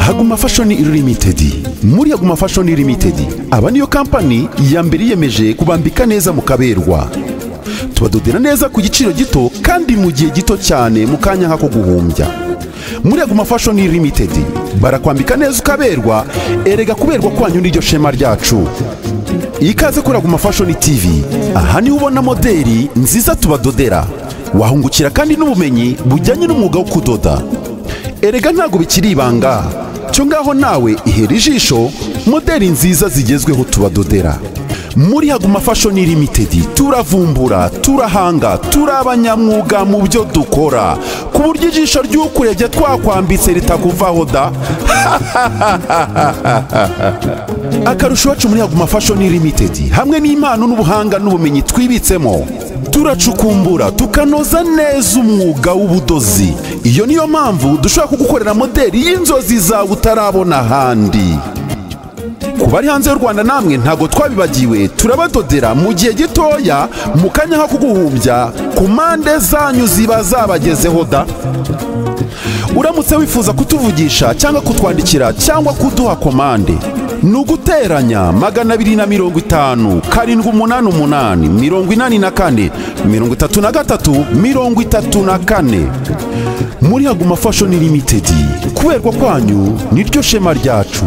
haguma fashoni limited muri haguma fashoni limited aba niyo kampani ya mbere yiyemeje kubambika neza mu kaberwa tubadodera neza ku giciro gito kandi mu gihe gito cyane mu kanya nk'ako guhumbya muri haguma fashoni limited barakwambika neza ukaberwa erega kuberwa kwanyu n'iryo shema ryacu ikaze kuri haguma fashoni tv aha niho ubona moderi nziza tubadodera wahungukira kandi n'ubumenyi bujyanye n'umwuga wo kudoda erega ntabwo bikiri ibanga cyo ngaho nawe ihera ijisho moderi nziza zigezweho tubadodera muri haguma fashoni limitedi turavumbura turahanga turi abanyamwuga mu byo dukora ku buryo ijisho ry'ukurebye twakwambitse ritakuvaho da akarusho iwacu muri haguma fashoni limitedi hamwe n'impano n'ubuhanga n'ubumenyi twibitsemo turacukumbura tukanoza neza umwuga w'ubudozi iyo niyo mpamvu dushobora kugukorera moderi y'inzozi zawe utarabona ahandi ku bari hanze y'u rwanda namwe ntabwo twabibagiwe turabadodera mu gihe gitoya mu kanya nko kuguhumbya ku mpande zanyu ziba zabagezeho da uramutse wifuza kutuvugisha cyangwa kutwandikira cyangwa kuduha komande ni uguteranya magana abiri na mirongo itanu karindwi umunani umunani mirongo inani na kane mirongo itatu na gatatu mirongo itatu na kane muri haguma fashoni limitedi kuberwa kwanyu niryo shema ryacu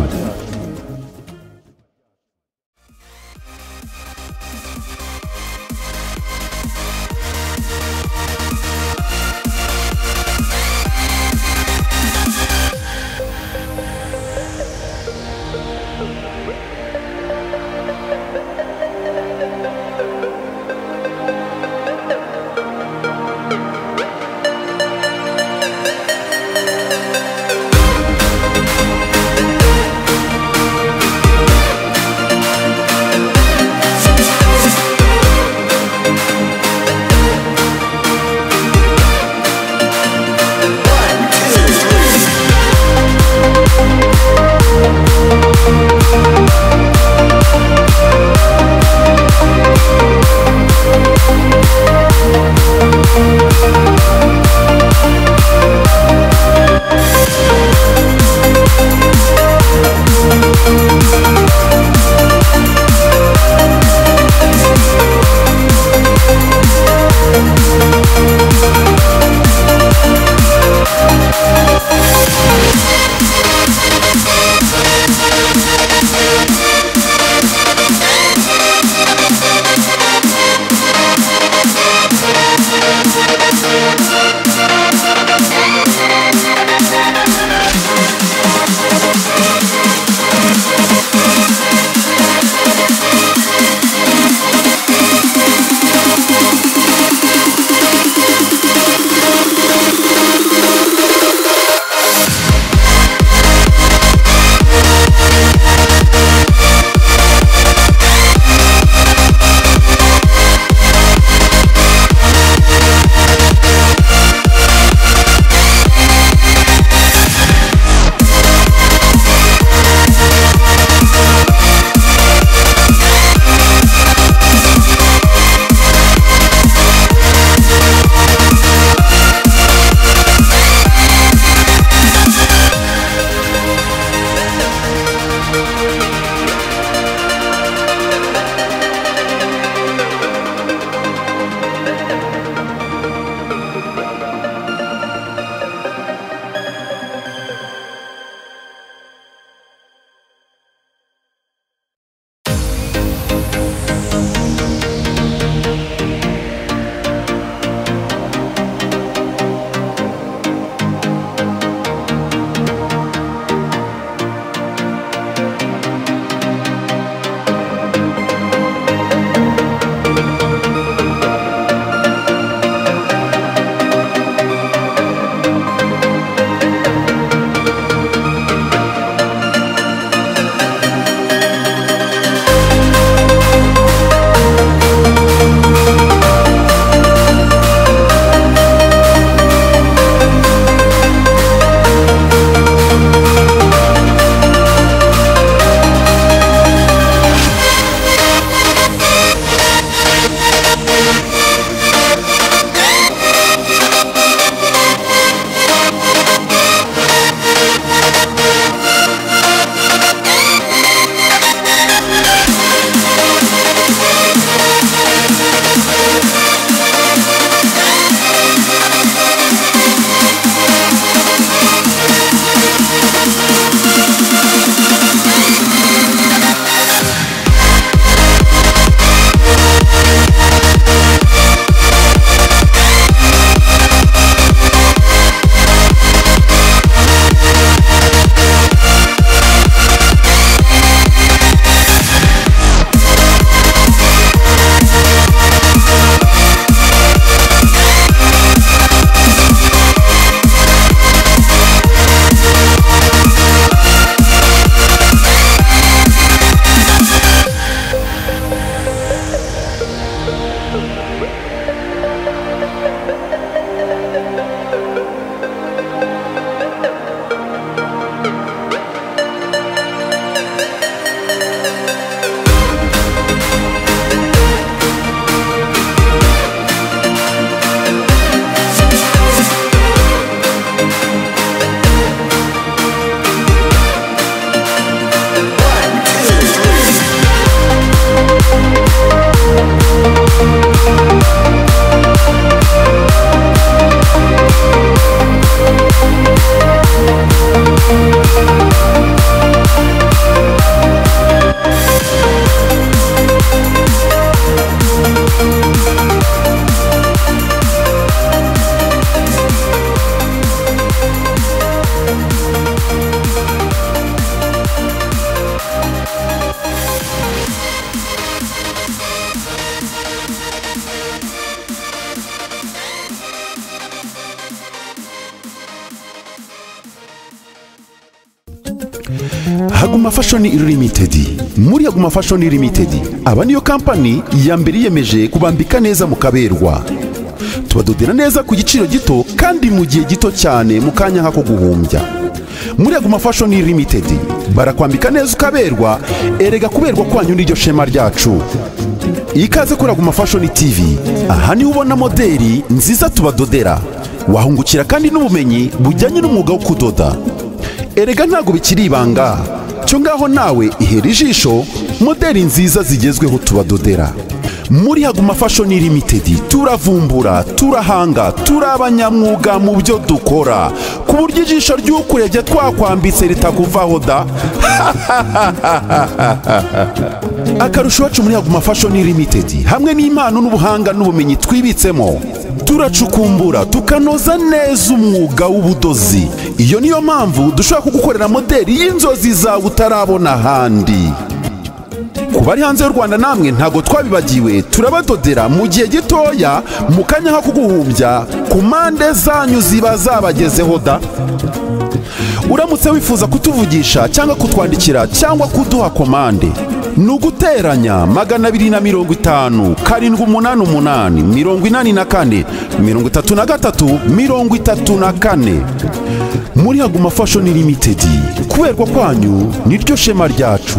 haguma fashoni limitedi muri haguma fashoni limitedi aba niyo kampani ya mbere yiyemeje kubambika neza mu kaberwa tubadodera neza ku giciro gito kandi mu gihe gito cyane mu kanya nk'ako guhumbya muri aguma fashoni limitedi barakwambika neza ukaberwa erega kuberwa kwanyu n'iryo shema ryacu ikaze kuri aguma fashoni tivi aha niho ubona moderi nziza tubadodera wahungukira kandi n'ubumenyi bujyanye n'umwuga wo kudoda erega ntabwo bikiri ibanga cyo ngaho nawe ihera ijisho moderi nziza zigezweho tubadodera muri haguma fashoni limitedi turavumbura turahanga turi abanyamwuga mu byo dukora ku buryo ijisho ry'ukurebye twakwambitse ritakuvaho da akarusho iwacu muri haguma fashoni limitedi hamwe n'impano n'ubuhanga n'ubumenyi twibitsemo turacukumbura tukanoza neza umwuga w'ubudozi iyo niyo mpamvu dushobora kugukorera moderi y'inzozi zawe utarabona ahandi ku bari hanze y'u rwanda namwe ntabwo twabibagiwe turabadodera mu gihe gitoya mu kanya nko kuguhumbya ku mpande zanyu ziba zabagezeho da uramutse wifuza kutuvugisha cyangwa kutwandikira cyangwa kuduha komande ni uguteranya magana abiri na mirongo itanu karindwi umunani umunani mirongo inani na kane mirongo itatu na gatatu mirongo itatu na kane muri haguma fashoni limitedi kuberwa kwanyu niryo shema ryacu